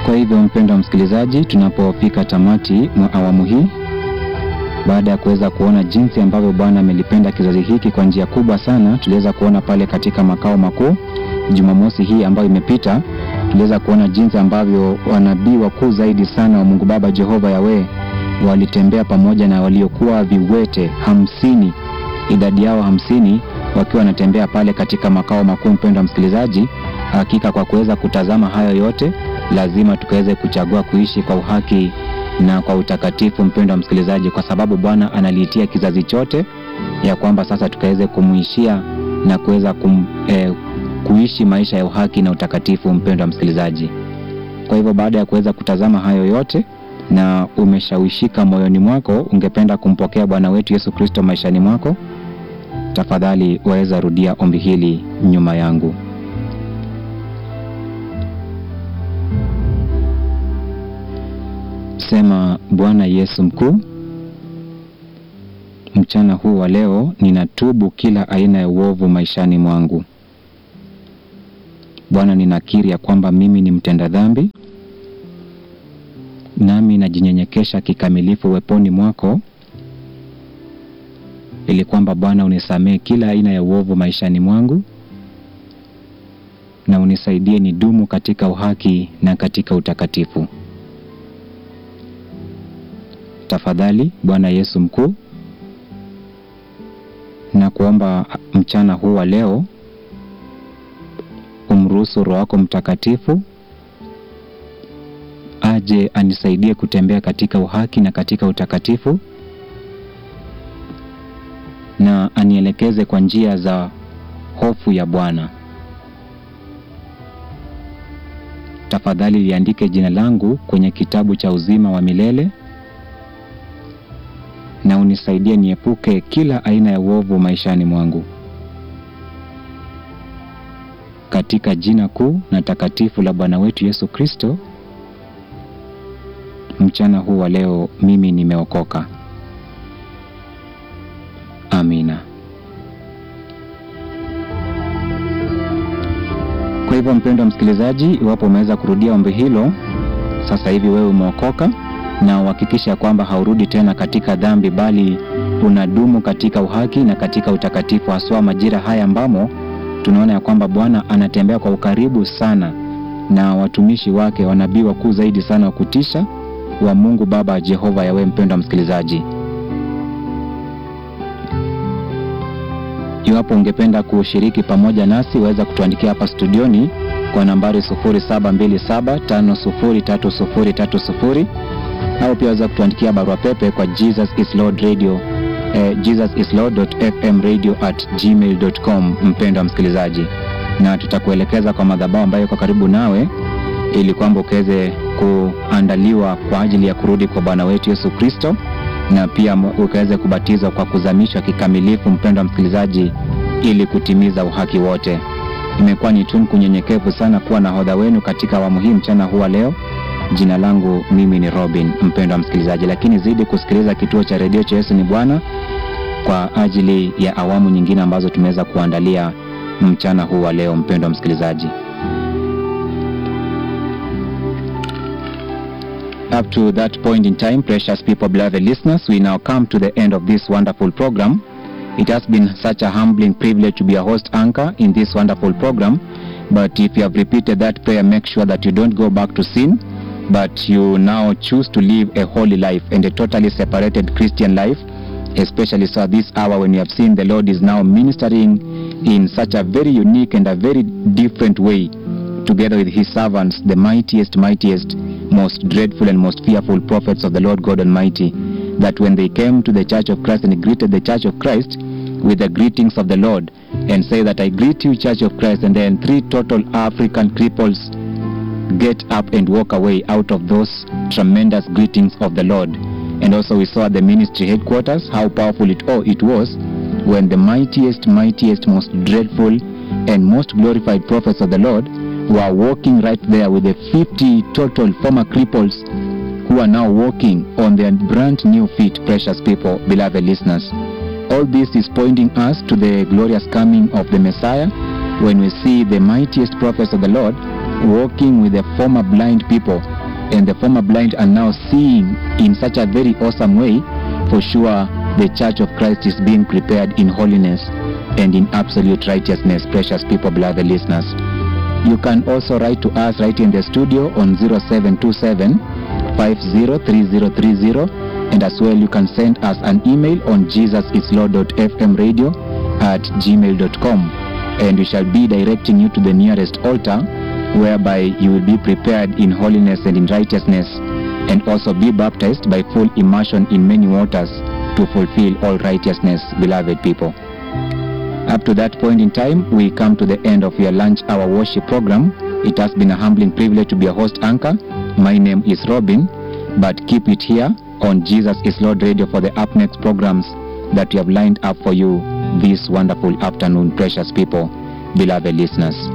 Kwa hivyo mpendwa msikilizaji, tunapofika tamati mwa awamu hii, baada ya kuweza kuona jinsi ambavyo Bwana amelipenda kizazi hiki kwa njia kubwa sana, tuliweza kuona pale katika makao makuu Jumamosi hii ambayo imepita, tuliweza kuona jinsi ambavyo wanabii wakuu zaidi sana wa Mungu Baba Jehova Yawe walitembea pamoja na waliokuwa viwete hamsini, idadi yao hamsini wakiwa wanatembea pale katika makao makuu. Mpendwa msikilizaji, hakika kwa kuweza kutazama hayo yote, lazima tukaweze kuchagua kuishi kwa uhaki na kwa utakatifu, mpendwa msikilizaji, kwa sababu Bwana analiitia kizazi chote ya kwamba sasa tukaweze kumuishia na kuweza kum, eh, kuishi maisha ya uhaki na utakatifu, mpendwa msikilizaji. Kwa hivyo baada ya kuweza kutazama hayo yote na umeshawishika moyoni mwako, ungependa kumpokea Bwana wetu Yesu Kristo maishani mwako, tafadhali waweza rudia ombi hili nyuma yangu. Sema: Bwana Yesu mkuu, mchana huu wa leo ninatubu kila aina ya uovu maishani mwangu. Bwana, ninakiri ya kwamba mimi ni mtenda dhambi, nami najinyenyekesha kikamilifu uweponi mwako, ili kwamba Bwana unisamehe kila aina ya uovu maishani mwangu na unisaidie nidumu katika uhaki na katika utakatifu. Tafadhali Bwana Yesu mkuu, na kuomba mchana huu wa leo umruhusu Roho wako Mtakatifu aje anisaidie kutembea katika uhaki na katika utakatifu, na anielekeze kwa njia za hofu ya Bwana. Tafadhali liandike jina langu kwenye kitabu cha uzima wa milele na unisaidie niepuke kila aina ya uovu maishani mwangu, katika jina kuu na takatifu la Bwana wetu Yesu Kristo. Mchana huu wa leo mimi nimeokoka. Amina. Kwa hivyo, mpendwa msikilizaji, iwapo umeweza kurudia ombi hilo, sasa hivi wewe umeokoka na uhakikisha kwamba haurudi tena katika dhambi, bali unadumu katika uhaki na katika utakatifu, haswa majira haya ambamo tunaona ya kwamba Bwana anatembea kwa ukaribu sana na watumishi wake, wanabii wakuu zaidi sana wa kutisha wa Mungu Baba Jehova Yawe. Mpendwa msikilizaji, iwapo ungependa kushiriki pamoja nasi, waweza kutuandikia hapa studioni kwa nambari 0727503030 au pia waweza kutuandikia barua pepe kwa Jesus is Lord Radio eh, jesusislord.fmradio@gmail.com. Mpendwa msikilizaji, na tutakuelekeza kwa madhabahu ambayo iko karibu nawe ili kwamba ukaweze kuandaliwa kwa ajili ya kurudi kwa Bwana wetu Yesu Kristo, na pia ukaweze kubatizwa kwa kuzamishwa kikamilifu, mpendwa msikilizaji, ili kutimiza uhaki wote. Imekuwa ni tunu kunyenyekevu sana kuwa nahodha wenu katika awamu hii mchana huwa leo. Jina langu mimi ni Robin, mpendwa msikilizaji, lakini zidi kusikiliza kituo cha redio cha Yesu ni Bwana kwa ajili ya awamu nyingine ambazo tumeweza kuandalia mchana huu wa leo. Mpendwa msikilizaji, up to that point in time, precious people, beloved listeners, we now come to the end of this wonderful program. It has been such a humbling privilege to be a host anchor in this wonderful program. But if you have repeated that prayer, make sure that you don't go back to sin, but you now choose to live a holy life and a totally separated Christian life, especially so at this hour when you have seen the Lord is now ministering in such a very unique and a very different way, together with his servants, the mightiest, mightiest, most dreadful and most fearful prophets of the Lord God Almighty, that when they came to the church of Christ and greeted the church of Christ with the greetings of the Lord and say that I greet you, church of Christ, and then three total African cripples get up and walk away out of those tremendous greetings of the Lord. And also we saw at the ministry headquarters how powerful it all it was when the mightiest, mightiest, most dreadful and most glorified prophets of the Lord were walking right there with the 50 total former cripples who are now walking on their brand new feet, precious people, beloved listeners. All this is pointing us to the glorious coming of the Messiah when we see the mightiest prophets of the Lord walking with the former blind people, and the former blind are now seeing in such a very awesome way, for sure the Church of Christ is being prepared in holiness and in absolute righteousness, precious people, beloved listeners. You can also write to us right in the studio on 0727 503030 and as well you can send us an email on jesusislord.fmradio at gmail.com and we shall be directing you to the nearest altar whereby you will be prepared in holiness and in righteousness and also be baptized by full immersion in many waters to fulfill all righteousness, beloved people. Up to that point in time, we come to the end of your lunch hour worship program. It has been a humbling privilege to be a host anchor. My name is Robin, but keep it here on Jesus is Lord Radio for the up next programs that we have lined up for you this wonderful afternoon, precious people, beloved listeners.